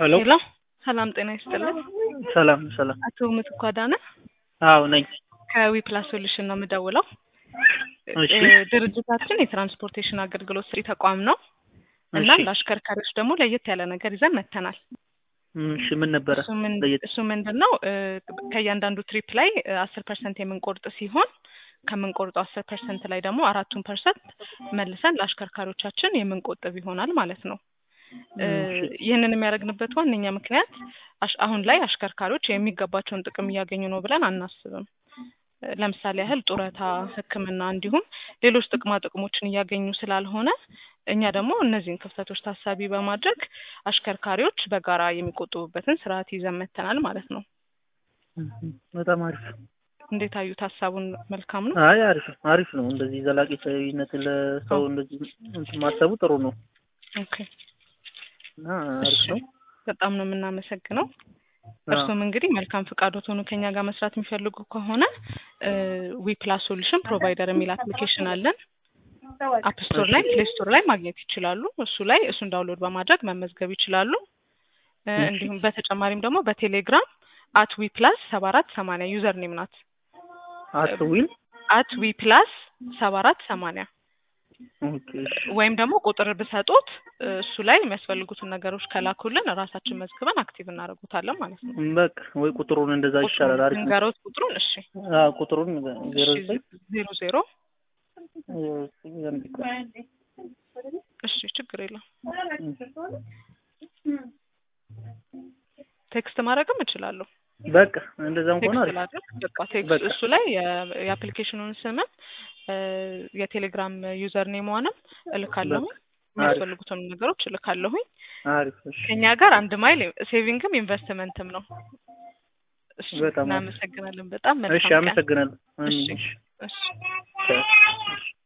ሄሎ ሄሎ ሰላም ጤና ይስጥልን። ሰላም ሰላም። አቶ ምትኩ አዳነ አዎ ነኝ። ከዊ ፕላስ ሶሉሽን ነው የምደውለው። እሺ እ ድርጅታችን የትራንስፖርቴሽን አገልግሎት ሰጪ ተቋም ነው እና እሺ ለአሽከርካሪዎች ደግሞ ለየት ያለ ነገር ይዘን መጥተናል። እሺ ምን ነበረ? እሱ ምን ለየት እሱ ምንድን ነው እ ከእያንዳንዱ ትሪፕ ላይ አስር ፐርሰንት የምንቆርጥ ሲሆን ከምንቆርጠው አስር ፐርሰንት ላይ ደግሞ አራቱን ፐርሰንት መልሰን ለአሽከርካሪዎቻችን የምንቆጥብ ይሆናል ማለት ነው። እ እሺ ይህንን የሚያደርግንበት ዋነኛ ምክንያት አሽ- አሁን ላይ አሽከርካሪዎች የሚገባቸውን ጥቅም እያገኙ ነው ብለን አናስብም። እ ለምሳሌ ያህል ጡረታ፣ ሕክምና እንዲሁም ሌሎች ጥቅማ ጥቅሞችን እያገኙ ስላልሆነ እኛ ደግሞ እነዚህን ክፍተቶች ታሳቢ በማድረግ አሽከርካሪዎች በጋራ የሚቆጥቡበትን ስርዓት ይዘን መጥተናል ማለት ነው። እም፣ በጣም አሪፍ። እንዴት አዩት? ሀሳቡን መልካም ነው? አይ አሪፍ ነው አሪፍ ነው። እንደዚህ ዘላቂ ሰዊነት ለሰው እንደዚህ እንትን ማሰቡ ጥሩ ነው ኦኬ እና አሪፍ እሺ ነው። በጣም ነው የምናመሰግነው። አዎ እርሱም እንግዲህ መልካም ፍቃዶት ሆኖ ከኛ ጋር መስራት የሚፈልጉ ከሆነ ዊ ፕላስ ሶሉሽን ፕሮቫይደር የሚል አፕሊኬሽን አለን። አፕ ስቶር እሺ ላይ ፕሌይ ስቶር ላይ ማግኘት ይችላሉ። እሱ ላይ እሱን ዳውንሎድ በማድረግ መመዝገብ ይችላሉ። እ እሺ እንዲሁም በተጨማሪም ደግሞ በቴሌግራም አት ዊ ፕላስ ሰባ አራት ሰማንያ ዩዘር ኔም ናት። አትዊል አት ዊ ፕላስ ሰባ አራት ሰማንያ ኦኬ እሺ ወይም ደግሞ ቁጥር ብሰጡት እ እሱ ላይ የሚያስፈልጉትን ነገሮች ከላኩልን ራሳችን መዝግበን አክቲቭ እናደርጉታለን ማለት ነው። በቃ ወይ ቁጥሩን እንደዛ ቁጥሩን ይሻላል። አሪፍ ነው። ንገሮት ቁጥሩን። እሺ አዎ ቁጥሩን ዜሮ እሺ ዘጠኝ ዜሮ ዜሮ አንድ ቆይ። እሺ ችግር የለም እም፣ ቴክስት ማድረግም እችላለሁ። በቃ እንደዛም ከሆነ ቴክስት አሪፍ ላድርግ በቃ ቴክስት በቃ እሱ ላይ የ- የአፕሊኬሽኑን ስምም እ የቴሌግራም ዩዘር ኔሟንም እልካለሁ። በቃ አሪፍ የሚያስፈልጉትን ነገሮች እልካለሁኝ። አሪፍ እሺ ከኛ ጋር አንድ ማይል ሴቪንግም ኢንቨስትመንትም ነው። እሺ በጣም አሪፍ እናመሰግናለን። በጣም እሺ መልካም ቀን። አመሰግናለሁ። እሺ እሺ እሺ ቻው። እሺ